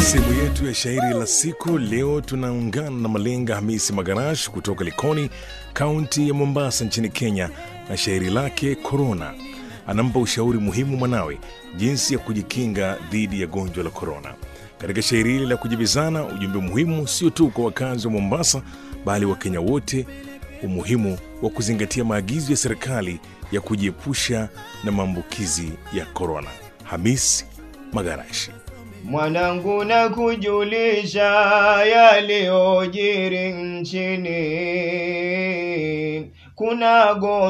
sehemu yetu ya shairi la siku leo tunaungana na Malenga Hamisi Magarash kutoka Likoni, kaunti ya Mombasa nchini Kenya, na shairi lake Korona. Anampa ushauri muhimu mwanawe jinsi ya kujikinga dhidi ya gonjwa la korona. Katika shairi hili la kujibizana, ujumbe muhimu sio tu kwa wakazi wa Mombasa, bali Wakenya wote, umuhimu wa kuzingatia maagizo ya serikali ya kujiepusha na maambukizi ya korona. Hamis Magarashi. Mwanangu na kujulisha yaliyojiri nchini, kuna